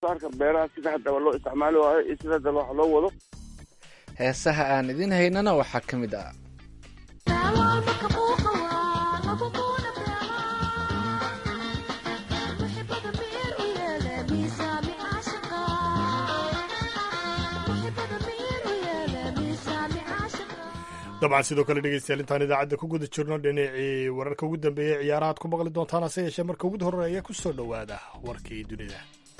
saarka beeraha sida haddaba loo isticmaali waayo iyo sida haddaba wax loo wado heesaha aan idin haynana waxaa ka mid ah dabcan sidoo kale dhegeystayaal intaan idaacadda ku guda jirno dhinacii wararka ugu dambeeyey ciyaarahaad ku maqli doontaan hase yeeshee marka ugu horeeya ku soo dhowaada warkii dunida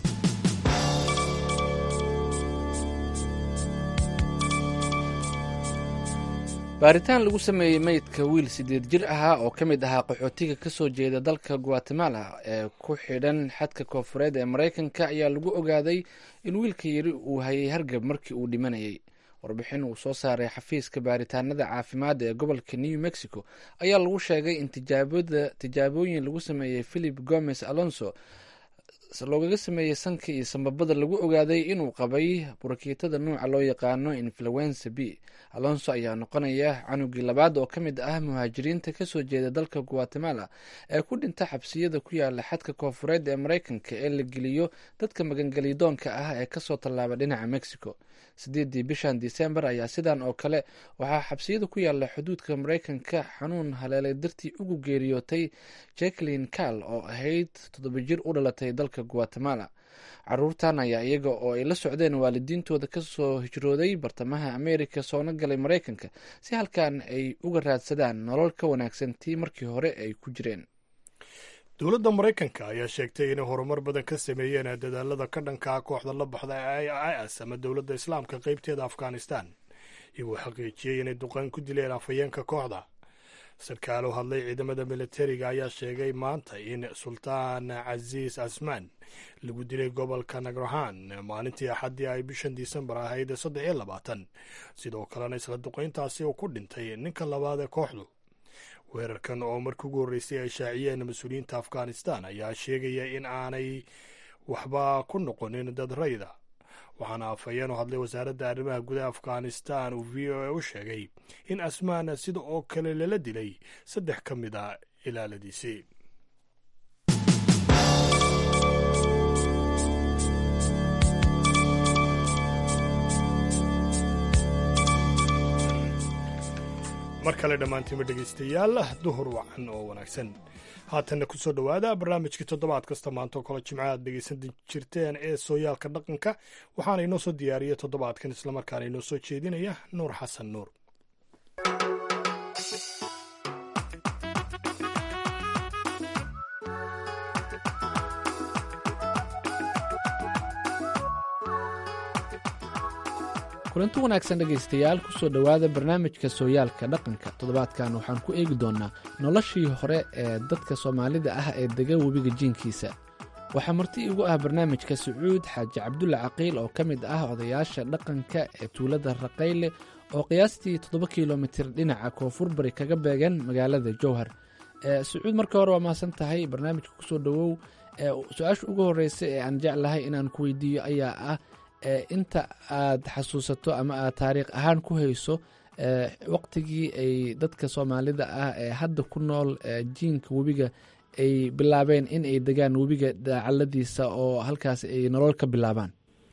baaritaan lagu sameeyey meydka wiil sideed jir ahaa oo ka mid ahaa qaxootiga ka soo jeeda dalka guatemala ee ku xidhan xadka koofureed ee maraykanka ayaa lagu ogaaday in wiilka yari uu hayay hargab markii uu dhimanayay warbixin uu soo saaray xafiiska baaritaanada caafimaadda ee gobolka new mexico ayaa lagu sheegay in tijaabooyin lagu sameeyey philip gomez alonso loogaga sameeyey sanka iyo sambabada lagu ogaaday inuu qabay burakiitada nuuca loo yaqaano influenza b alonso ayaa noqonaya canugii labaad oo ka mid ah muhaajiriinta kasoo jeeda dalka guatemala ee ku dhinta xabsiyada ku yaala xadka koofureed ee maraykanka ee la geliyo dadka magangelidoonka ah ee kasoo tallaaba dhinaca mexico sideedii bishan disembar ayaa sidan oo kale waxaa xabsiyada ku yaala xuduudka maraykanka xanuun haleelay dartii ugu geeriyootay jacklin cal oo ahayd toddoba jir u dhalatay dalka guatemala caruurtan ayaa iyaga oo ay la socdeen waalidiintooda kasoo hijrooday bartamaha america soona galay maraykanka si halkan ay uga raadsadaan nolol ka wanaagsan tii markii hore ay ku jireen dowladda maraykanka ayaa sheegtay inay horumar badan ka sameeyeen dadaalada ka dhanka ah kooxda la baxda ee is ama dowladda islaamka qeybteeda afghanistan iyagoo xaqiijiyey inay duqaan ku dileen afhayeenka kooxda sarkaal u hadlay ciidamada militariga ayaa sheegay maanta in sultaan casiis asmaan lagu dilay gobolka nagrahan maalintii axaddii ay bishan disembar ahayd saddex iyo labaatan sidoo kalena isla duqayntaasi uu ku dhintay ninka labaad ee kooxdu weerarkan oo markii ugu horreysay ay shaaciyeen mas-uuliyiinta afghanistan ayaa sheegaya in aanay waxba ku noqonin dad rayda waxaana afhayeen u hadlay wasaaradda arrimaha gudaha afghanistan uu v o a u sheegay in asmaan sida oo kale lala dilay saddex ka mid a ilaaladiisii mar kale dhammaantiinba dhegaystayaal duhur wacan oo wanaagsan haatanna ku soo dhowaada barnaamijkii toddobaad kasta maanta oo kale jimca aad dhegaysan jirteen ee sooyaalka dhaqanka waxaana inoo soo diyaariyey toddobaadkan islamarkaana inoo soo jeedinaya nuur xasan nuur kulanti wanaagsan dhegaystayaal kusoo dhowaada barnaamijka sooyaalka dhaqanka toddobaadkan waxaan ku eegi doonnaa noloshii hore ee dadka soomaalida ah ee dega webiga jiinkiisa waxaa marti igu ah barnaamijka sacuud xaaji cabdulle caqiil oo ka mid ah odayaasha dhaqanka ee tuulada raqayle oo qiyaastii toddoba kilomitir dhinaca koonfur bari kaga beegan magaalada jowhar sacuud marka hore waa mahadsan tahay barnaamijka kusoo dhowow su-aasha ugu horeysa ee aan jeclahay inaan ku weydiiyo ayaa ah inta aad xasuusato ama aad taariikh ahaan ku hayso waqtigii ay dadka soomaalida ah ee hadda ku nool jiinka webiga ay bilaabeen in ay degaan webiga daacaladiisa oo halkaas ay nolol ka bilaabaan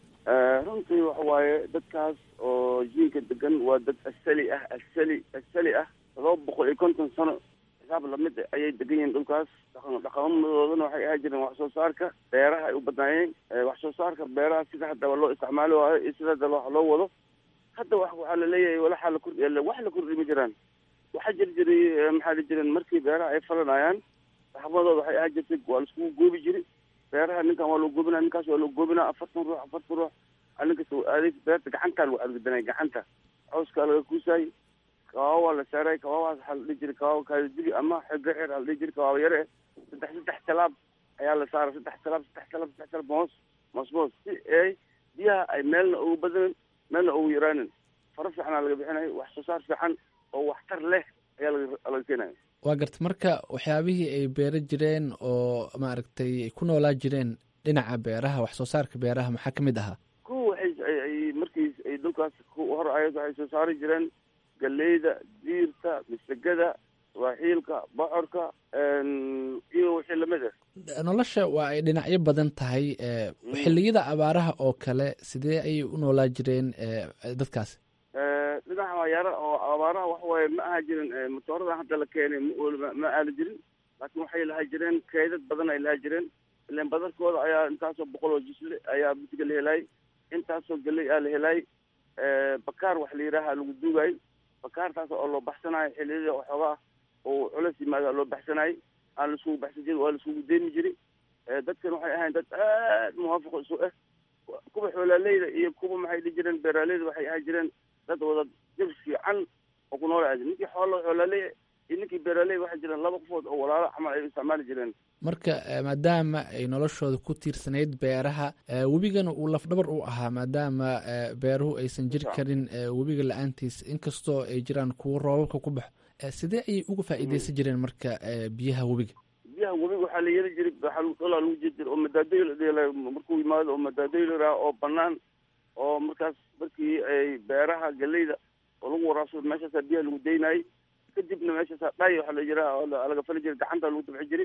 runtii waxa waaye dadkaas oo jiinka degan waa dad asali ah asali asali ah todoba boqol iyo konton sano xisaab lamid ayay degan yihiin dhulkaas dhaqamadoodana waxay ahaa jireen wax soo saarka beeraha ay u badnaayeen wax soo saarka beeraha sida haddaba loo isticmaali waayo iyo sida haddaba wax loo wado hadda wa waxaa laleeyahay walaxaa lakor wax la kordhi ma jiraan waxaa jiri jiray maxaa la jiren markii beeraha ay falanayaan dhaqamadooda waxay ahaa jirtay waa laiskugu goobi jiri beeraha ninkan waa loo goobinaa ninkaas waa loo goobinaa afartan ruux afartan ruux ninkas adeeg beerta gacantaa lagu adgdanay gacanta cawskaa laga kuusaay kawaaba waa la saaray kawaabahaas waxaa la dhihi jiray kawaaba kaadidigi ama xebre xeer aa la dhihi jiray kawaaba yare saddex saddex talaab ayaa la saaray saddex talaab saddex talaab saddex talaab moos moos moos si ay biyaha ay meelna ugu badanin meelna ugu yaraanin faro fiicanaa laga bixinayo wax soo saar fiican oo waxtar leh ayaa laga laga keenaya waa garta marka waxyaabihii ay beero jireen oo maaragtay ay ku noolaa jireen dhinaca beeraha wax soo saarka beeraha maxaa ka mid ahaa kuwa waxay ay markii ay dhulkaas hor ayad waxay soo saari jireen galeyda diirta misagada waaxiilka bocorka iyo wixii lamid ah nolosha waa ay dhinacyo badan tahay xilliyada abaaraha oo kale sidee ayay u noolaa jireen dadkaasi dhinaca mayaara oo abaaraha waxa waaye ma aha jirin matoorada hadda la keenay ma ma aali jirin laakiin waxay lahaa jireen kaydad badan ay lahaa jireen ilan badarkooda ayaa intaasoo boqol oo jisle ayaa bisiga la helaay intaasoo geley aa la helaay bakaar wax la yidhaaha lagu duugay bakaartaas oo loo baxsanayo xilliyada waxoogaa oo culas yimaada loo baxsanayo aan laiskugu baxsan jirin waa laiskugu deymi jiri dadkan waxay ahayn dad aad muwaafiq isu ah kuwa xoolaaleyda iyo kuwa maxay dhihi jireen beeraaleyda waxay ahaan jireen dad wada jir fiican oo ku nool aadi ninkii xoolo xoolaaley iyo ninkii beeraaley waxay jireen laba qofood oo walaalo camal ay isticmaali jireen marka maadaama ay noloshooda ku tiirsanayd beeraha webigana uu lafdhabar u ahaa maadaama beeruhu aysan jiri karin webiga la-aantiis inkastoo ay jiraan kuwo roobabka ku baxo sidee ayay uga faa'iideysan jireen marka biyaha webiga biyaha webiga waxaa la yeeli jiray waxaa lagu dholaa lagu jiri jiray oo madaadooy la dhela markuu yimaado oo madaadooy la yidhaha oo banaan oo markaas markii ay beeraha galeyda oo lagu waraabsado meeshaasaa biyaha lagu deynaayey kadibna meeshaasaa dhaay waxaa la yiraa laga fali jiray gacanta lagu dabxi jiray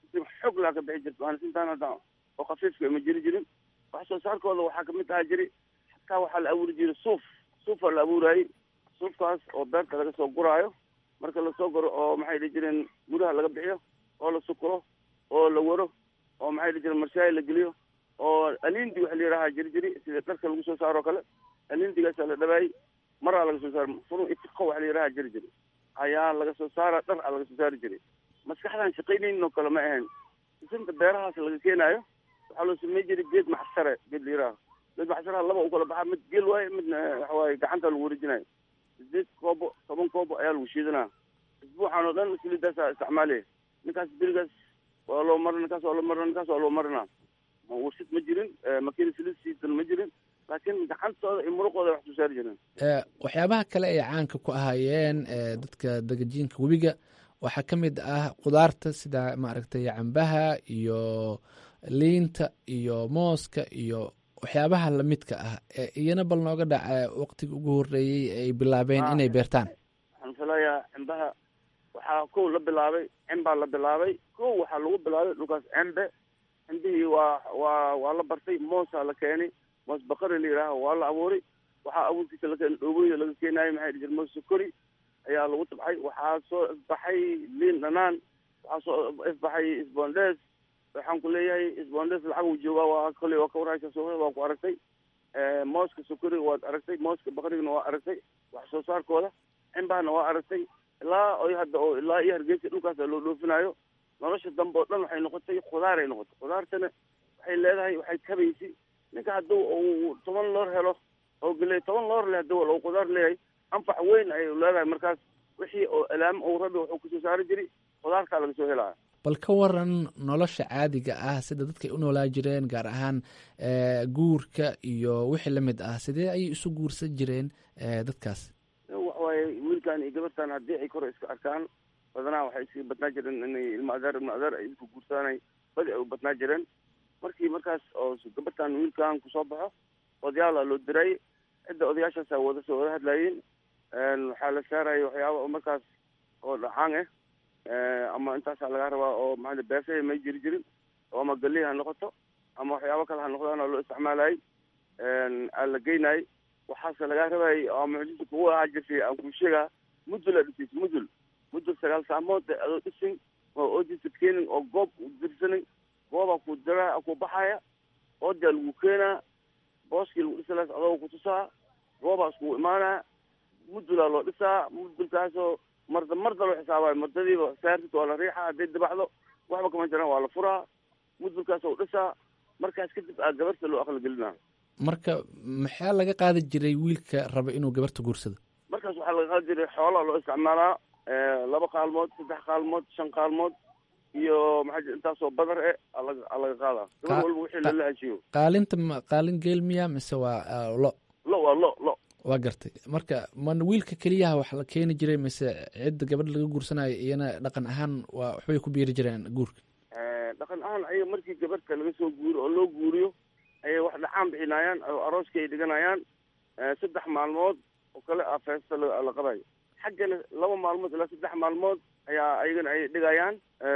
xog laa ka bixi jirta maalisintaan hadda oo khafiifka ma jiri jirin wax soo saarkooda waxaa kamid ahaa jiri xataa waxaa la abuuri jiray suuf suufaa la abuuraayey suufkaas oo beerta laga soo guraayo marka lasoo guro oo maxay dhihi jireen guraha laga bixiyo oo la sukuro oo la waro oo maxay dhihi jireen marshaay la geliyo oo alindi waxa la yidhaha jiri jiri sida dharka lagu soo saaro kale alindigaasaa la dhabaayey maraa laga soo saara furun itiqo waxa la yidhaha jiri jiri ayaa laga soo saara dhar a laga soo saari jiray maskaxdaan shaqaynaynin oo kale ma ahayn isinta beerahaas laga keenaayo waxaa loo samey jiray geed maxsare geed la yidhaha geed maxsaraha laba u kala baxaa mid geel waaye midna waxa waaye gacanta lagu wareejinayo sideed koobo toban koobo ayaa lagu shiidanaa isbuuxan oo dhan siliidaasaa isticmaalaya ninkaas berigaas waa loo marina ninkaas waa loo marina ninkaas waa loo marinaa warshid ma jirin makiina siliid siidan ma jirin laakiin gacantooda iyo muruqooda wax soo saari jireen waxyaabaha kale ay caanka ku ahaayeen dadka degajiinka webiga waxaa ka mid ah qudaarta sida maaragtay cambaha iyo liinta iyo mooska iyo waxyaabaha lamidka ah iyana bal nooga dhaca waqtiga ugu horeeyey ay bilaabeen inay beertaan waxaan filayaa cimbaha waxaa kow la bilaabay cimbaa la bilaabay kow waxaa lagu bilaabay dhulkaas cembe cimbihii waa waa waa la bartay moosaa la keenay moos bakari la yidhaaha waa la abuuray waxaa abuurkiisa la keenay dhooboyda laga keenaayo maxay dhihi jir moos sokori ayaa lagu tabxay waxaa soo ifbaxay liin dhanaan waxaa soo ifbaxay sbondes waxaan ku leeyahay sbondes lacag uu joogaa waa koley waa ka warhaysa suuqyada waa ku aragtay mooska sokoriga waad aragtay mooska bakrigana waa aragtay wax soo saarkooda cimbahana waa aragtay ilaa oy hadda oo ilaa iyo hargeysa dhulkaasa loo dhoofinaayo nolosha dambe oo dhan waxay noqotay khudaaray noqotay khudaartana waxay leedahay waxay kabaysi ninka hadduu uu toban loor helo oo gele toban loor leh haduu uu khudaar leeyahay anfac weyn ayay leedahay markaas wixii oo alaam uu rabi wuxuu kasoo saari jiray khudaartaa laga soo helaya bal ka waran nolosha caadiga ah sida dadkay u noolaa jireen gaar ahaan guurka iyo wixii lamid ah sidee ayay isu guursan jireen dadkaas waxawaaye wiilkan iyo gabartan haddii ay kore iska arkaan badanaa waxay iska badnaa jireen inay ilma adeer ilma adeer ay isku guursaanay badi ay u badnaa jireen markii markaas oo gabartan wiilkan kusoo baxo odayaala loo diray cidda odayaashaasa wada soo wada hadlaayeen waxaa la saaraya waxyaaba oo markaas oo dhacaan ah ama intaasaa laga rabaa oo maaa beesaha may jiri jirin oo ama galey ha noqoto ama waxyaabo kale ha noqdaan oo loo isticmaalayay aa la geynayay waxaase lagaa rabayay oo mucjisa kugu ahaa jirtay aan kuu sheegaa mudul aa dhisiis mudul mudul sagaal saamood adoo dhisin oo oojisa keenin oo goob dirsanin goobaa ku dira ku baxaya oodaa lagu keenaa booskii lagu dhisalaas adoo kutusaa goobaa iskugu imaanaa mudulaa loo dhisaa mudulkaasoo marda marda loo xisaabayo mardadiiba saartit waa la riixa hadday dabaxdo waxba kama jiraan waa la furaa mudulkaas oo dhisaa markaas kadib aa gabarta loo aqligelinaa marka maxaa laga qaadi jiray wiilka raba inuu gabarta guursado markaas waxaa laga qaadi jiray xoolaa loo isticmaalaa laba qaalmood saddex qaalmood shan qaalmood iyo maxaa intaasoo badar e aa laga qaadaa gabar walba wixii lala heshiiyo qaalinta ma qaalin geel miya mise waa lo lo waa lo lo waa gartay marka man wiilka keliyaha wax la keeni jiray mise cidda gabadh laga guursanayo iyana dhaqan ahaan waa waxbay ku biiri jireen guurka dhaqan ahaan ayaga markii gabadhka laga soo guuriyo oo loo guuriyo ayay wax dhacaan bixinayaan oo arooska ay dhiganayaan saddex maalmood oo kale a feesta la qabayo xaggana laba maalmood ilaa saddex maalmood ayaa ayagana ay dhigayaan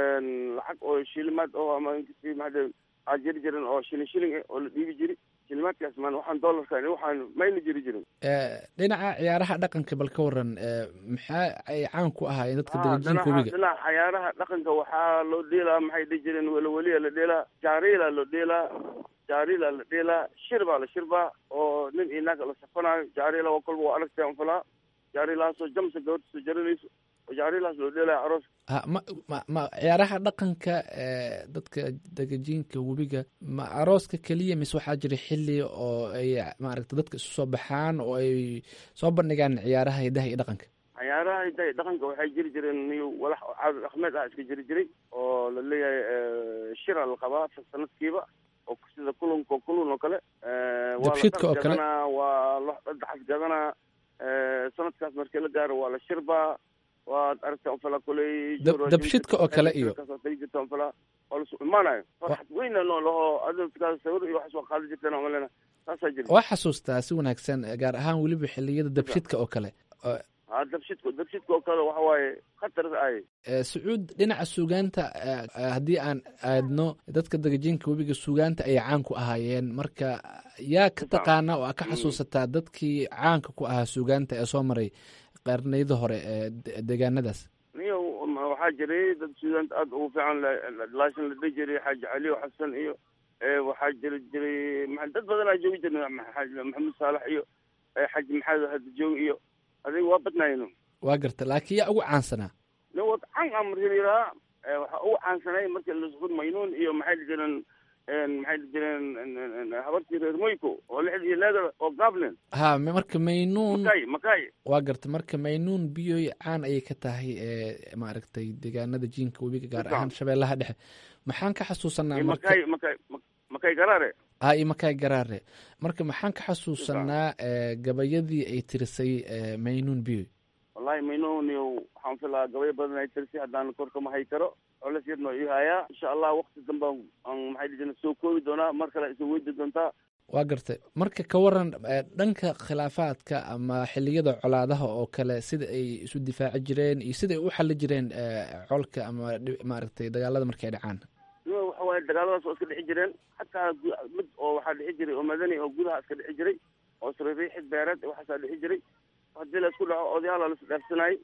lacag oo shilimaad oo ama inkasii maxaa aa jiri jirin oo shilin shilin eh oo la dhiibi jiri shilimaadkaas maan waxaan dollarka waxaan mayna jiri jirin dhinaca ciyaaraha dhaqanka bal ka waran maxaa ay caan ku ahaayeen dadka degajinka webiga dhinaca ciyaaraha dhaqanka waxaa loo dheelaa maxay dhihi jireen welaweliya la dheelaa jaariila loo dheelaa jaariila la dheelaa shir baa la shirbaa oo nin iyo naag la safanayo jaariila waa kolba waa aragtay anfalaa jaariilahaasoo jamsa gabadha soo jaranayso oo jaariilahaas loo dheelaya aroos ha ma ma ma ciyaaraha dhaqanka dadka degajiinka webiga ma arooska keliya mise waxaa jira xili oo ay maaragta dadka isu soo baxaan oo ay soo bandhigaan ciyaaraha hidaha iyo dhaqanka ciyaaraha hidaha iyo dhaqanka waxay jiri jireen niyo walax caado dhaqmeed ah iska jiri jiray oo la leeyahay shira la qabaa sanadkiiba oo sida kulunka kulun oo kale dabshidka oo kale waa lo daxas gadanaa sanadkaas markii la gaaro waa la shirbaa waad aragta anfala kuley dabshidka oo kale iyo jirta anfala waa lasu imaanayo farxad weyna noo laho adkaas sawir iyo waxaas waa qaadi jirteen omalena saasaa jira waa xasuustaa si wanaagsan gaar ahaan weliba xiliyada dabshidka oo kale ha dabshidka dabshidka oo kale waxa waaye khatar ay sacuud dhinaca suugaanta haddii aan aadno dadka degajinka webiga suugaanta ayay caan ku ahaayeen marka yaa ka taqaana oo a ka xasuusataa dadkii caanka ku ahaa suugaanta ee soo maray qarniyada hore ee deegaanadaas niyo waxaa jiray dad suugaanta aada ugu fiican laashin la dhihi jiray xaaji caliyo xasan iyo waxaa jiri jiray dad badanaa joogi jirna maxamed saalax iyo xaaji maxamed hadajoog iyo adiga waa badnaayno waa garta laakiin yaa ugu caansanaa nin wad caan a markii la yidhaha waxaa ugu caansanay markii lasku maynuun iyo maxay la jireen maxay la jireen habartii reer moyko oo lixd iyo leedar oo gablin ha marka maynuun makay makay waa garta marka maynuun biyoy caan ayay ka tahay maaragtay deegaanada jiinka webiga gaar ahaan shabeellaha dhexe maxaan ka xasuusanaa makay makay makay garaare ha iyo makay garaare marka maxaan ka xasuusanaa gabayadii ay tirisay maynuun biyoy wallahi maynuun waxaan filaa gabayo badan ay tirisay haddaan korka ma hay karo coles yarno ii hayaa insha allah wakti dambe aan maxay dhijina soo koobi doonaa mar kale isu weydi doontaa waa gartay marka ka waran dhanka khilaafaadka ama xiliyada colaadaha oo kale sida ay isu difaaci jireen iyo sida ay u xali jireen colka ama maaragtay dagaalada markay dhacaan waxa waaye dagaaladaas oo iska dhixi jireen xataa mid oo waxaa dhixi jiray oo madani oo gudaha iska dhixi jiray oo sririixid beereed waxaasaa dhixi jiray haddii la isku dhaco odayaala lasu dhaafsanayay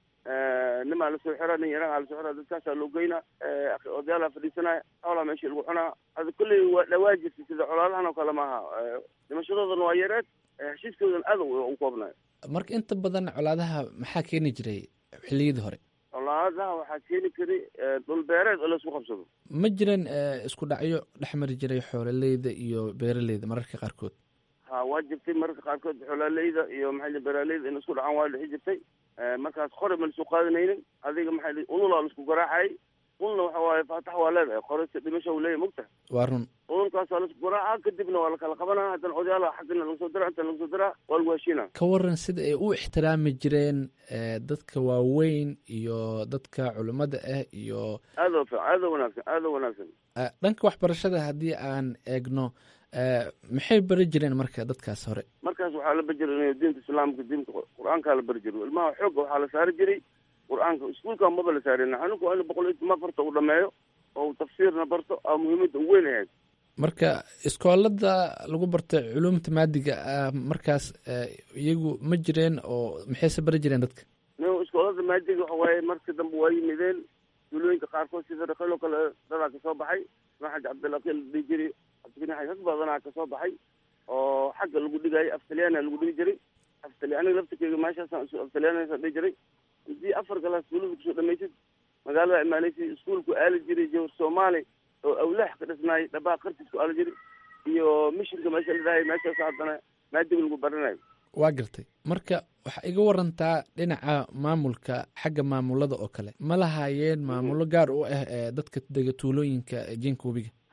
nimaa lasoo xira nin yaraa lasoo xira dadkaasaa loo geynaa odayaala fadhiisanaya xoolaa meeshii lagu cunaa hada kulley waa dhawaa jirta sida colaadahan oo kale maaha dhimashadoodana waa yareed heshiiskoodan aad u koobnayo marka inta badan colaadaha maxaa keeni jiray xiliyadii hore colaadaha waxaa keeni karay dhul beereed oo laisku qabsado ma jiran isku dhacyo dhexmari jiray xoololeyda iyo beeraleyda mararka qaarkood ha waa jirtay mararka qaarkood xoolaaleyda iyo maxay beeraaleyda in isku dhacaan waa dhixi jirtay markaas qore ma lasu qaadanaynin adiga maxay ululaa laisku garaacayay ulna waxa waaye faatax waa leedahay qoresa dhimasha u leeyahy mogta waa run ulunkaas waa laisku garaaca kadibna waa lakala qabanaa haddana odayaala xaggana lagu soo dira inta lagu soo diraa waa lagu heshiina ka waran sida ay u ixtiraami jireen dadka waaweyn iyo dadka culimmada ah iyo aada aada wanaagsan aada wanaagsan dhanka waxbarashada haddii aan eegno maxay bari jireen marka dadkaas hore markaas waxaa la bari jiray diinta islaamka diinta qur-aankaa la bari jiray ilmaha xoogga waxaa la saari jiray qur-aanka iskuulka maba la saarina anigu waa inu boqol iyo toma farta uu dhameeyo oo tafsiirna barto aa muhiimadda u weyn ahayd marka iskoolada lagu barta culuumta maadiga ah markaas iyagu ma jireen oo maxayse bari jireen dadka no iskoolada maadiga waxa waaye marka dambe waa yimideen duulooyinka qaarkood sida rakelo kale dadaa kasoo baxay xaji cabdilaqil la dhihi jiray cabdikani rag badanaa kasoo baxay oo xagga lagu dhigaayo aftalyaana lagu dhigi jiray aftalyaaniga laftirkeyga meeshaasaan aftalyaanasa dhihi jiray haddii afar galaas duulada kusoo dhamaysid magaalada imaanaysa iskuolku aali jiray jawar soomaali oo awlaax ka dhisnaayay dhabaa qartiisku aali jiray iyo mishinka meesha la dhahay meeshaas haddana maadiga lagu baranayo waa gartay marka waxaa iga warantaa dhinaca maamulka xagga maamulada oo kale ma lahaayeen maamulo gaar u ah ee dadka dega tuulooyinka jinka webiga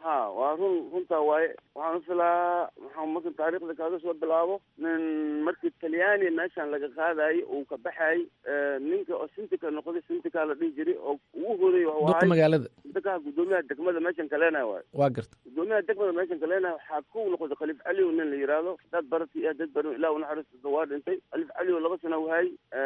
ha waa run runtaa waaye waxaan ufilaa waxaa marka taariikhda kaaga soo bilaabo nin markii talyaani meeshan laga qaadayo uu ka baxay ninka oo sintika noqday sintika la dhihi jiray oo ugu horeey duqa magaalada sintika gudoomiyaha degmada meeshan kaleenayo waayo waa garta gudoomiyaha degmada meeshan kaleenayo waxaa ku noqday khaliif cali nin la yiraahdo dad barati ah dad baran ilah unaxariista waa dhintay khaliif cali oo laba sana wahay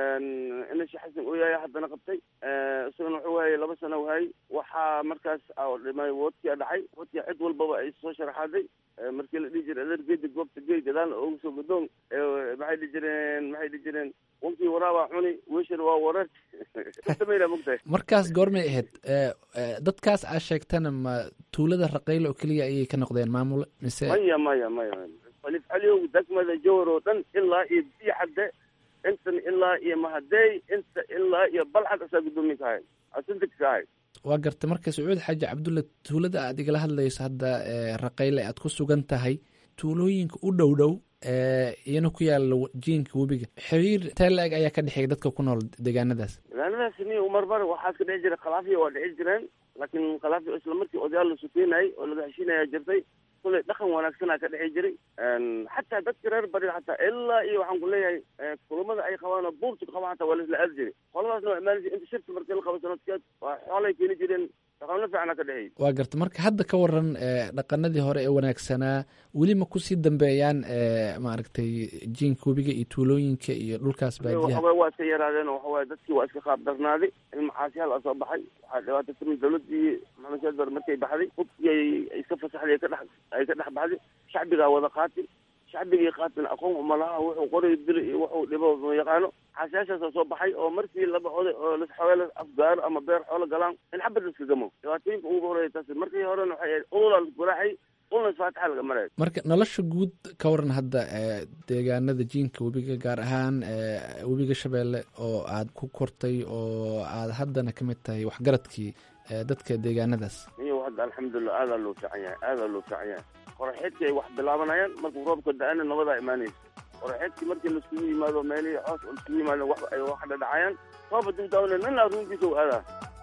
ina sheekh xasan ooyaaya haddana qabtay isagana wuxuu waayay laba sana wahay waxaa markaas dhimay woodkia dhacay woodkia cid walbaba ay soo sharaxaaday markii la dhihi jiray adeergeeda goobta gey gadaal ugu soo godoon maxay dhihi jireen maxay dhihi jireen wankii waraabaa cuni weshar waa warar kasamayna mogtahay markaas goormay ahayd dadkaas aa sheegtana ma tuulada raqaylo oo keliya ayay ka noqdeen maamul mise maya maya maya khaliif caliow degmada jawhar oo dhan ilaa iyo biyacadde intan ilaa iyo mahadey inta ilaa iyo balcad asaa guddoomiye ka ahay asintik ka ahay waa garta marka sacuud xaaji cabdulla tuulada aad igala hadlayso hadda raqayle aad ku sugan tahay tuulooyinka u dhow dhow iyana ku yaala jiinka webiga xiriir teelaeg ayaa ka dhexeeya dadka ku nool deegaanadaas deegaanadaas ni marmar waxaa ka dhici jiray khilaafiya waa dhici jireen laakiin khilaafiya isla markii odayaal la sukeenayay oo laga heshiinaya jirtay kulay dhaqan wanaagsanaa ka dhici jiray xataa dadka reer bari xataa ilaa iyo waxaan ku leeyahay kulamada ay qabaan oo buurtu qabaan xataa waa laisla aadi jiray qoladaasna waa imaan inta shirka markii la qabo sanadkeed waa xoolay keeni jireen dhaqanno fiicana ka dhexeeyay waa garta marka hadda ka waran dhaqanadii hore ee wanaagsanaa weli ma kusii dambeeyaan maaragtay jiinka webiga iyo tuulooyinka iyo dhulkaas baadiyaha waxaway waa iska yaraadeen oo waxawaaye dadkii waa iska qaab darnaaday in macaasiyaal a soo baxay waxaa dhibaata timi dawladii maxamed saad bar markay baxday hubkii ay iska fasaxday ka dhex ay ka dhex baxday shacbigaa wada qaati shacbigii qaatin aqoon umalaha wuxuu qoray dili iyo wuxuu dhibo ma yaqaano xaasyaashaasa soo baxay oo markii laba oday oo lasxoola afgaaro ama beer xoolo galaan in xabad la iska gamo dhibaatooyinka ugu horeeya taas markii horena waxay ahayd ulula lasguraaxay ulna faatixa laga maraya marka nolosha guud ka waran hadda deegaanada jiinka webiga gaar ahaan webiga shabeelle oo aad ku kortay oo aad haddana ka mid tahay waxgaradkii dadka deegaanadaas iyo hadda alxamdulilah aadaa loo fiican yahay aadaa loo fiican yahay qoraxeedkii ay wax bilaabanayaan markuu roobka da-ana nabadaa imaanaysa qoraxeedkii markii laiskugu yimaado meelihii coos oo laiskugu yimaado wax ay wax dhadhacayaan roob haduu daawna nina runtiisa u aadaa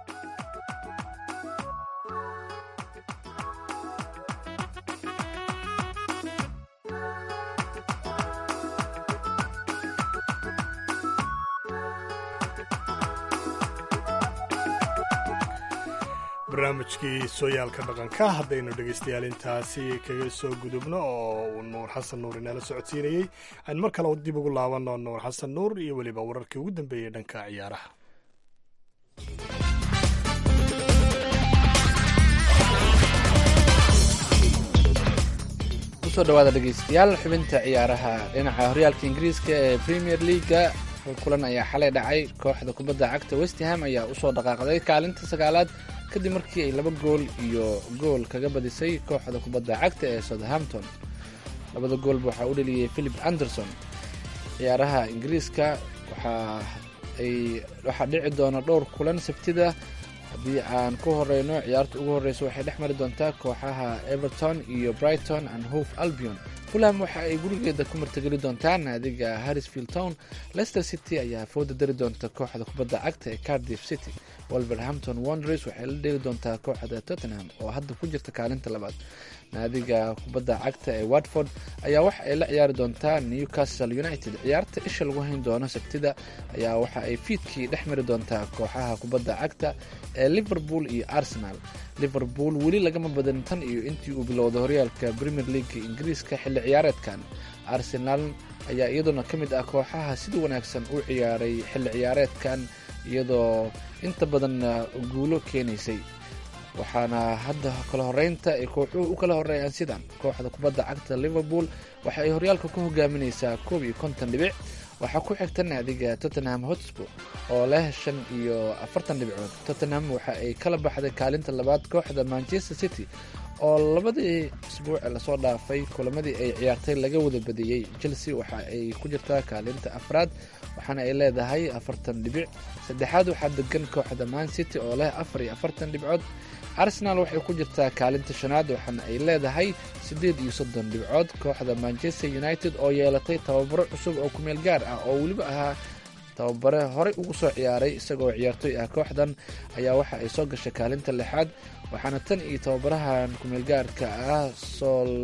barnaamijkii sooyaalka dhaqanka haddaynu dhegaystayaal intaasi kaga soo gudubno oo uu nuur xasan nuur inala socodsiinayey aan mar kale dib ugu laabanno nuur xasan nuur iyo weliba wararkii ugu dambeeyey dhanka ciyaaraha kusoo dhawaada dhegeystayaal xubinta ciyaaraha dhinaca horyaalka ingiriiska ee premier leaga kulan ayaa xalay dhacay kooxda kubadda cagta westham ayaa usoo dhaqaaqday kaalinta sagaalaad kadib markii ay laba gool iyo gool kaga badisay kooxda kubadda cagta ee southampton labada goolba waxaa u dheliyey philip anderson ciyaaraha ingiriiska waxaa ay waxaa dhici doona dhowr kulan sabtida haddii aan ku horeyno ciyaarta ugu horeysa waxay dhex mari doontaa kooxaha everton iyo brighton and hove albion fulham waxa ay gurigeeda ku martageli doontaa naadiga harrisfield town leicester city ayaa fooda dari doonta kooxda kubadda cagta ee cardiff city wolverhampton wonders waxay la dheeli doontaa kooxda tottenham oo hadda ku jirta kaalinta labaad naadiga kubadda cagta ee watford ayaa waxa ay la ciyaari doontaa newcastle united ciyaarta isha lagu hayn doono sabtida ayaa waxa ay fiidkii dhex mari doontaa kooxaha kubadda cagta ee liverpool iyo arsenal liverpool weli lagama badan tan iyo intii uu bilowday horyaalka premier league ingiriiska xilli ciyaareedkan arsenal ayaa iyaduna ka mid ah kooxaha sida wanaagsan u ciyaaray xilli ciyaareedkan iyadoo inta badan guulo keenaysay waxaana hadda kala horeynta ay kooxuhu u kala horeeyaan sidan kooxda kubadda cagta liverpool waxa ay horyaalka ku hogaaminaysaa koob iyo konton dhibic waxaa ku xigta naadiga tottenham hotspur oo leh shan iyo afartan dhibcood tottenham waxa ay kala baxday kaalinta labaad kooxda manchester city oo labadii isbuuc lasoo dhaafay kulamadii ay ciyaartay laga wada badiyey chelsea waxa ay ku jirtaa kaalinta afraad waxaana ay leedahay afartan dhibic saddexaad waxaa degan kooxda man city oo leh afar iyo afartan dhibcood arsenal waxay ku jirtaa kaalinta shanaad waxaana ay leedahay siddeed iyo soddon dhibcood kooxda manchester united oo yeelatay tababaro cusub oo kumeel gaar ah oo weliba ahaa tababare horey ugu soo ciyaaray isagoo ciyaartoy ah kooxdan ayaa waxa ay soo gashay kaalinta lixaad waxaana tan iyo tababarahan kumeelgaarka ah sool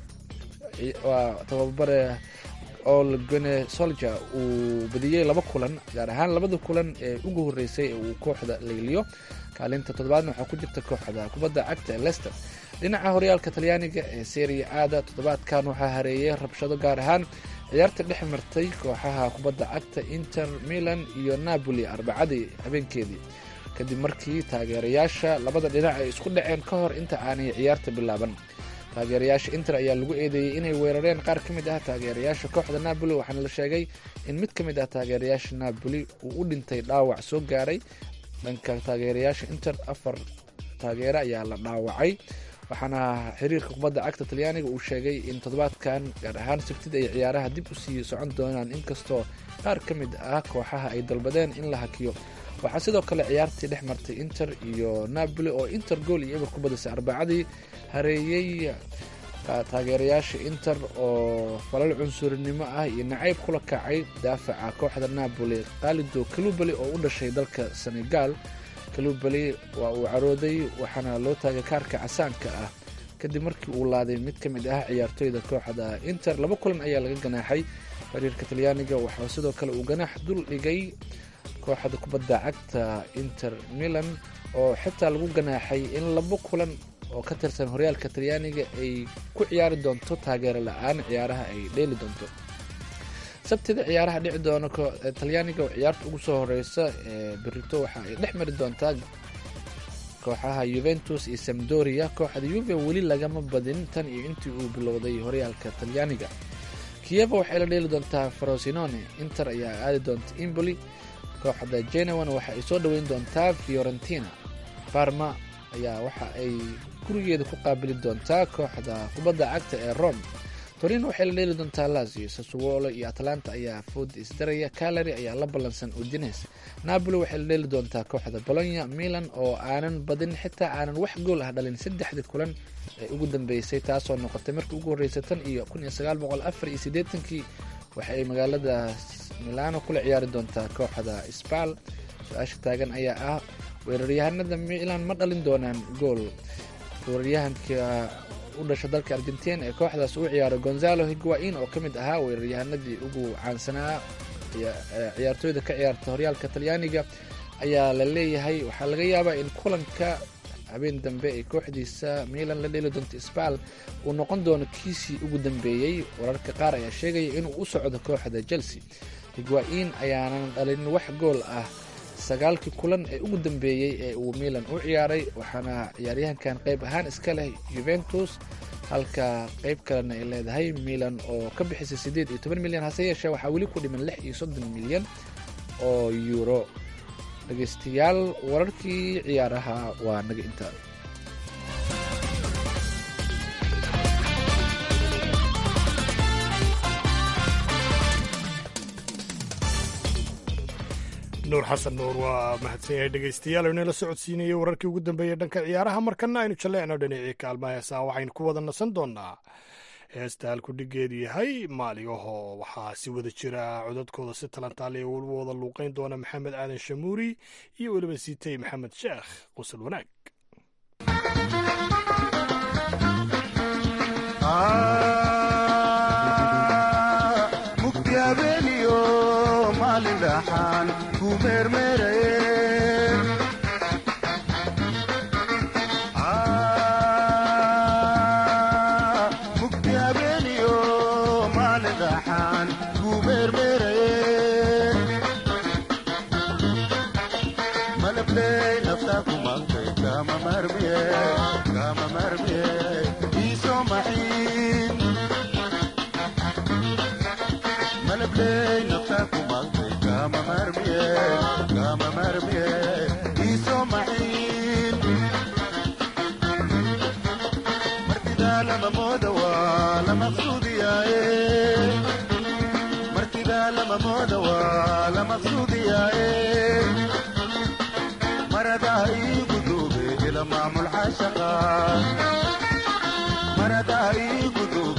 tababare ol gone solja uu badiyey laba kulan gaar ahaan labada kulan ee ugu horeysay ee uu kooxda layliyo kaalinta toddobaadna waxaa ku jirta kooxda kubadda cagta ee lester dhinaca horyaalka talyaaniga ee seria aada toddobaadkan waxaa hareeyay rabshado gaar ahaan ciyaarta dhex martay kooxaha kubadda cagta inter milan iyo napoli arbacadii habeenkeedii kadib markii taageerayaasha labada dhinac ay isku dhaceen ka hor inta aanay ciyaarta bilaaban taageerayaasha inter ayaa lagu eedeeyey inay weerareen qaar ka mid ah taageerayaasha kooxda napoli waxaana la sheegay in mid ka mid ah taageerayaasha napoli uu u dhintay dhaawac soo gaaray dhanka taageerayaasha inter afar taageere ayaa la dhaawacay waxaana xiriirka kubadda cagta talyaaniga uu sheegay in toddobaadkan gaar ahaan sabtida ay ciyaaraha dib u sii socon doonaan inkastoo qaar ka mid ah kooxaha ay dalbadeen in la hakiyo waxaa sidoo kale ciyaartii dhex martay inter iyo napoli oo inter gool iyo eber ku badisay arbacadii hareeyey taageerayaasha inter oo falal cunsurinimo ah iyo nacayb kula kacay daafaca kooxda napoli kaalido kalubali oo u dhashay dalka senegal kalubali waa uu carooday waxaana loo taagay kaarka casaanka ah kadib markii uu laaday mid ka mid ah ciyaartoyda kooxda inter laba kulan ayaa laga ganaaxay xiriirka talyaaniga waxaa sidoo kale uu ganaax dul dhigay kooxda kubadda cagta inter milan oo xitaa lagu ganaaxay in laba kulan oo ka tirsan horyaalka talyaaniga ay ku ciyaari doonto taageero la-aan ciyaaraha ay dheeli doonto sabtida ciyaaraha dhici doona talyaaniga oo ciyaarta ugu soo horeysa ee berito waxa ay dhex mari doontaa kooxaha yuventus iyo samdoria kooxda yuve weli lagama badin tan iyo intii uu bilowday horyaalka talyaaniga kiyeva waxay la dheeli doontaa frosinone inter ayaa aadi doonta imboli kooxda genewan waxa ay soo dhoweyn doontaa fiorentina barma ayaa waxa ay gurigeeda ku qaabili doontaa kooxda kubadda cagta ee rome torino waxay la dheeli doontaa lazio sasuolo iyo atlanta ayaa food isdaraya calary ayaa la ballansan udines napoli waxay la dheeli doontaa kooxda bolonya milan oo aanan badin xitaa aanan wax gool ah dhalin saddexdii kulan ee ugu dambeysay taasoo noqotay markii ugu horreysay tan iyo kun iyo sagaal boqol afar iyo siddeetankii waxa ay magaalada milano kula ciyaari doontaa kooxda sbal su-aasha taagan ayaa ah weeraryahanada milan ma dhalin doonaan gool weeraryahanka u dhasha dalka argentin ee kooxdaas uu ciyaaro gonzalo higuain oo ka mid ahaa weeraryahanadii ugu caansanaa ciyaartooyda ka ciyaarta horyaalka talyaaniga ayaa la leeyahay waxaa laga yaabaa in kulanka habeen dambe ay kooxdiisa milan la dheli doonto sbal uu noqon doono kiisii ugu dambeeyey wararka qaar ayaa sheegaya inuu u socdo kooxda chelsea higuain ayaanan dhalin wax gool ah sagaalkii kulan ee ugu dambeeyey ee uu milan u ciyaaray waxaana ciyaaryahankan qayb ahaan iska leh juventus halka qayb kalena ay leedahay milan oo ka bixisay siddeed iyo toban milyan hase yeeshee waxaa weli ku dhiman lix iyo soddon milyan oo euro dhegeystayaal wararkii ciyaaraha waa naga intaa nuur xasan nuur waa mahadsan yahay dhegaystayaal oo inala socodsiinayay wararkii ugu dambeeyey dhanka ciyaaraha markana aynu jalleecno dhinacii kaalmaha heesaha waxaynu ku wada nasan doonaa heesta halkudhigeedu yahay maaligaho waxaa si wada jira codadkooda si talantaaliya weliba wada luuqeyn doona maxamed aadan shamuuri iyo weliba siitay maxamed sheekh qusal wanaag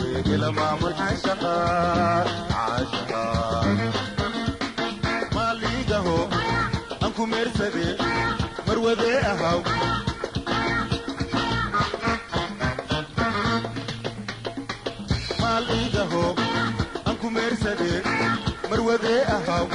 maal ahaw maal iigaho aan ku meersade marwadee ahaw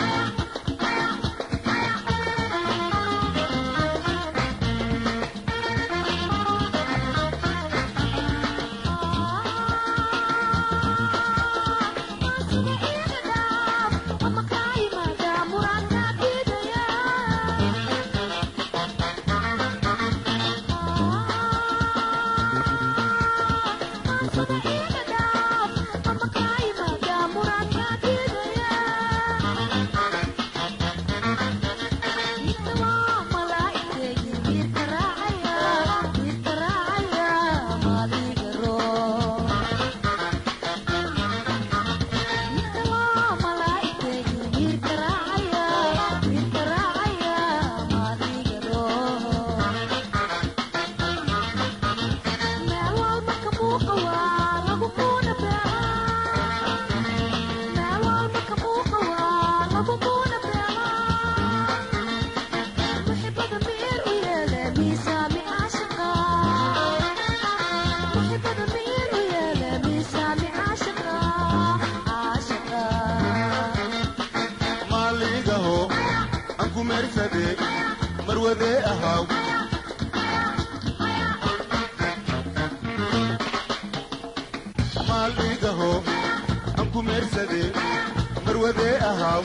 maaliigaho aan ku meersade marwadee ahaw maaliigaho aan ku meersade marwadee ahaw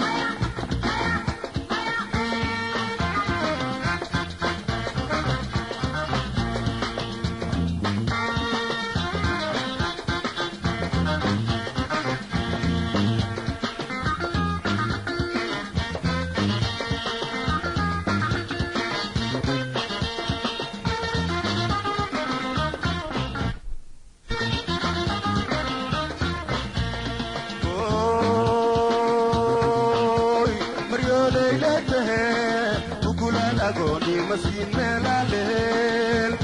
Oy, maryooday leetahe ukulaan agooni masiin meelaaleel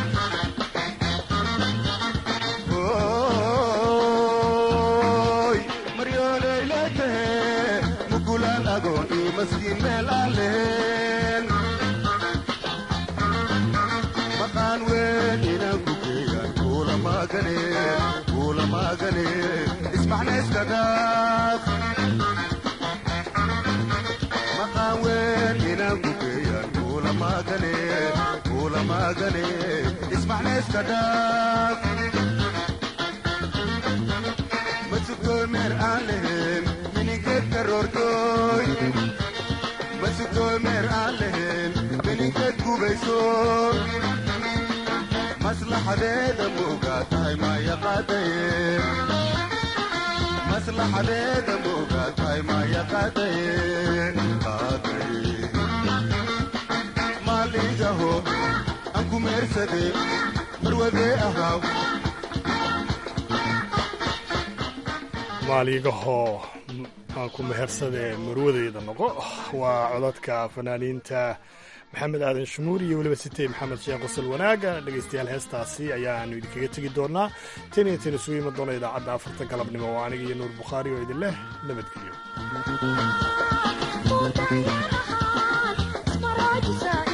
Oy, maryooday leetahe mukulaan agooni masiin meelaaleel maqaan weyn inaan ku geeyaan kuula maagane kuula maagane ismacna iska dhaaf maqaan weyn inaan ku geeyaan kuula maagane kuula maagane ismacna iska dhaaf masugtooy meer aan lahayn miningeed karoortooy masugtooy meer aan lahayn miningeed gubayso maslaxadeeda moogaa tahay maya qaadaye maslaxadeeda moogaa tahay maya qaadaye qaadaye maaliigaho aan ku meersade marwadee ahaw maaliigaho aan ku mehersade marwadeyda noqo waa codadka fanaaniinta maxamed aadan shamuur iyo weliba sitey maxamed sheekh qosol wanaaga dhegaystayaal heestaasi ayaanu idinkaga tegi doonaa tan iyo tan isugu iman doona idaacadda afarta galabnimo oo aniga iyo nuur bukhaari oo idin leh nabadgelyo Ismaraajisa